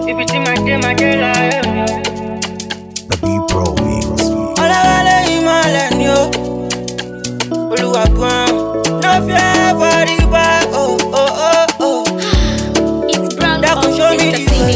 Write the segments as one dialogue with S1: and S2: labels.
S1: Ibi tí màá dé, màá dé láyé mi.
S2: The B Pro Mix.
S3: ọlọ́wálé ìmọ̀lẹ̀ ni ó olúwa gan no fear for the boy oh oh oh oh
S4: It's brand
S3: dákun show me the way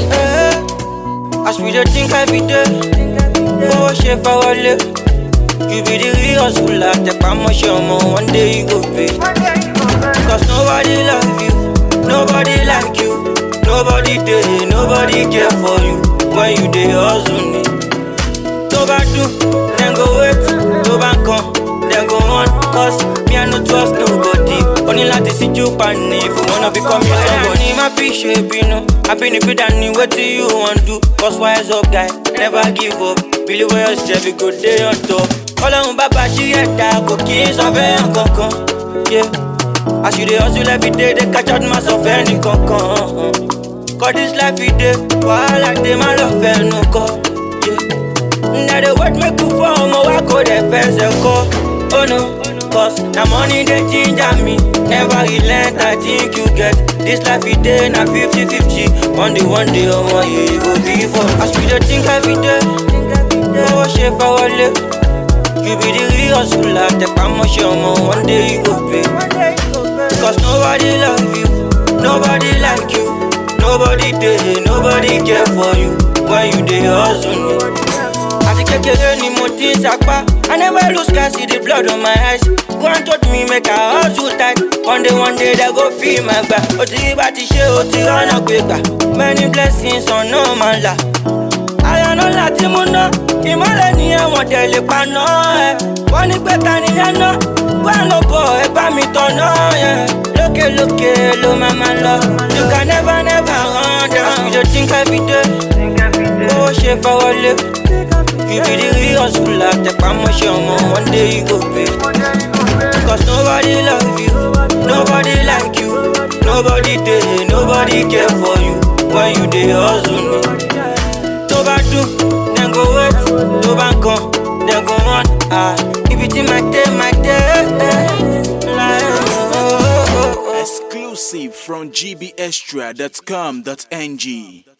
S3: eh. as we dey think every day owó ṣe fọwọ́lé you be the real hustler tẹpamọ́ṣẹ́ ọmọ one day you go pay cause nobody love you nobody like you nobody dey nobody care for you when you dey hustle ni. tó bá dùn dem go wait tó bá kan dem go run cause me i no trust nobody o ní láti síjú pani if you wanna become your somebody. ní má fi ṣe bínú abínibí dání wetin you wan do cause wise up guy never give up believe in yourself you go dey on top. ọlọ́run bàbá ṣí ẹ̀dá kò kí n sọ fẹ́ hàn kankan. Yeah. as you dey hustle every day dey catch out má sọ fẹ́ ní kankan. cause this life e dey wàhálà dey má lọ fẹ́nu kọ. Yeah. Na the word make you fall, ọmọ wa kò dẹ̀ fẹsẹ̀ kọ́. Oh no, cause na money dey ginger me. Never relent, I think you get. This life e dey na fifty fifty. One day, one day, ọmọ yìí go be for. As we dey think every day, owó ṣe fọwọ́lé. You be the real hustler, tẹpamọ́ṣẹ́ ọmọ, one day you go pay. Cause nobody love you, nobody like you. Nobody dey, nobody care for you when you dey hustle. àti kékeré ni mo ti ń sapá i never lose guy see the blood on my eyes one told me make i hustle tight one day one day they go feel my gbà ó ti rí bá ti ṣe ó ti rọ́nà pé gbà many blessings ọ̀nà máa là àyànná láti mú ná ìmọ̀lẹ̀ ní ẹ̀wọ̀n tẹ̀lé paná ẹ̀ wọ́n ní pé ta ni yẹn ná wà ló bọ̀ ẹ bá mi tọ̀nà ẹ̀ lókè lókè ló máa máa lọ you can never never run down you dey think every day owó ṣe fọwọ́lé. You be the real hustler, tẹpamọ́ṣẹ́ ọmọ, one day you go pay. Cause nobody love you, nobody like you, nobody dey, nobody care for you when you dey hustle ni. Tó bá dùn, dem go wait, tó bá kan, dem go run. Ah, ibi tí màá dé, màá dé. Láyé mi, oh, oh, oh.
S2: Exclusive from gbextra.com.ng.